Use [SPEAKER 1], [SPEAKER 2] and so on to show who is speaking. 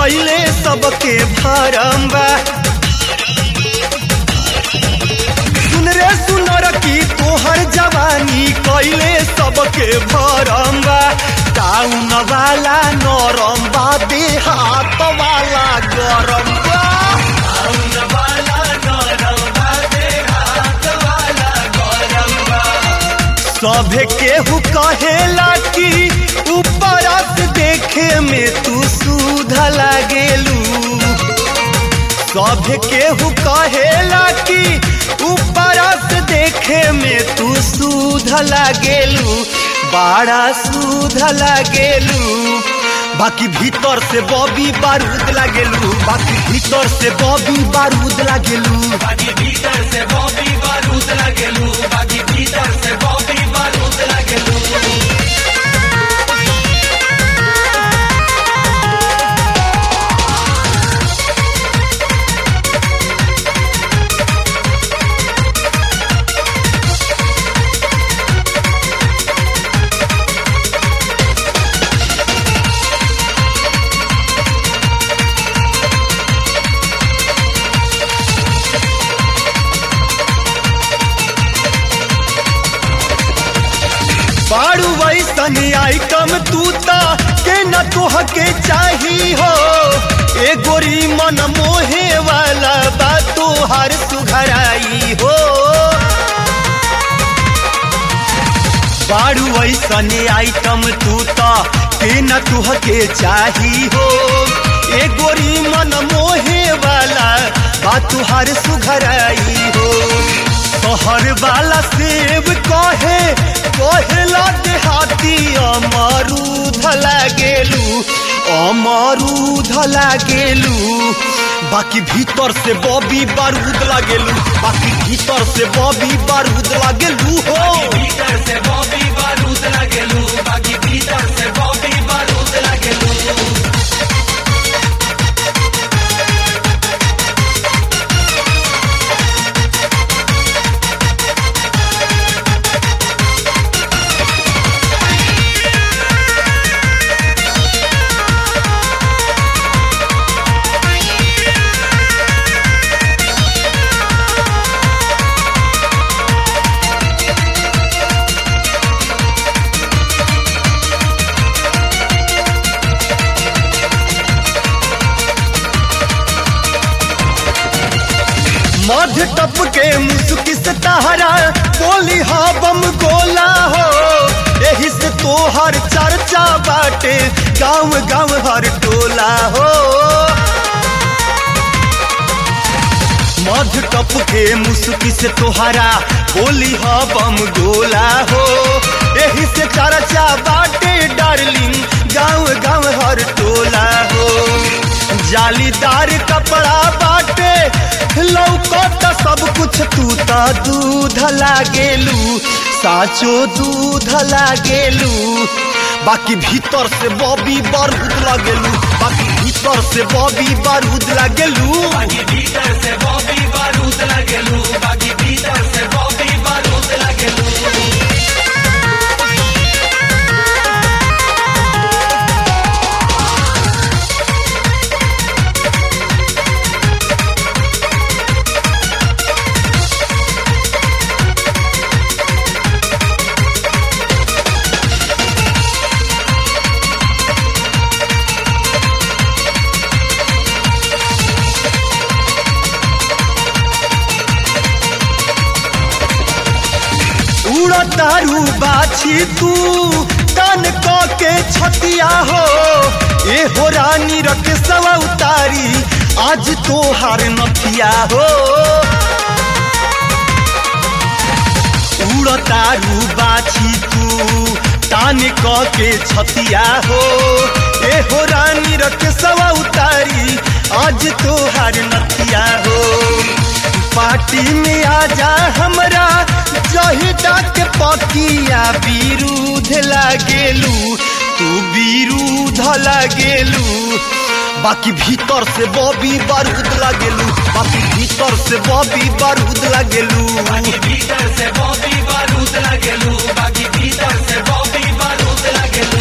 [SPEAKER 1] कैले सबके भरम बा सुन रे सुनर की तोहर जवानी कैले सबके भरम बा टाउन वाला नरम बा देहात वाला गरम बा टाउन वाला नरम बा देहात वाला गरम बा सभे केहू कहेला कि ऊपर से देखे में तू सुध लागेलू सभे केहू कहेला कि ऊपर से देखे में तू सुध लागेलू बड़ा सुध लागेलू बाकी भीतर से बॉबी बारूद लागेलू बाकी भीतर से बॉबी बारूद लागेलू
[SPEAKER 2] बाकी भीतर से बॉबी बारूद लगेलू बाकी भीतर से बॉबी बारूद लगेलू
[SPEAKER 1] बारू वैसन आइटम तू ता के न तोह के चाही हो ए गोरी मन मोहे वाला बा तोहार सुघराई हो बारू वैसन आइटम तू ता के न तोह के चाही हो ए गोरी मन मोहे वाला बा तोहार सुघराई हो तोहर वाला सेब कहे कहेला देहाती अमरूद लागेलू अमरूद लागेलू बाकी भीतर से बॉबी बारूद लागेलू बाकी भीतर से बॉबी बारूद लागेलू हो
[SPEAKER 2] भीतर से बॉबी बारूद लगेलू बाकी भीतर से बॉबी बारूद लगेलू
[SPEAKER 1] मध टप के मुस्की से तहरा बोली हा बम गोला हो यही से तोहर चर्चा बाटे गाँव गाँव हर टोला हो मध टप के मुस्की से तोहरा बोली हा बम गोला हो यही से चर्चा बाटे डार्लिंग गाँव गाँव हर टोला हो जालीदार कपड़ा बाटे लौकत सब कुछ तू ता दूध लागेलू साचो दूध लागेलू बाकी भीतर से बॉबी बारूद लागेलू बाकी भीतर से बॉबी बारूद लागेलू
[SPEAKER 2] बाकी भीतर से बॉबी बारूद लगेलू बाकी भीतर से बॉबी बारूद लगेलू
[SPEAKER 1] उड़तारू बाछी तू तन क के छतिया हो ए हो रानी रख सवा उतारी आज तो हार नथिया हो उड़तारू बाछी तू तान क के छतिया हो ए हो रानी रख सवा उतारी आज तो हार नथिया हो पार्टी में आजा हमरा जहिदा के पकिया विरुद्ध लागेलू तू विरुद्ध लागेलू बाकी भीतर से बॉबी बारूद लागेलू बाकी भीतर से बॉबी बारूद लागेलू
[SPEAKER 2] बाकी भीतर से बॉबी बारूद लगेलू बाकी भीतर से बॉबी बारूद लगेलू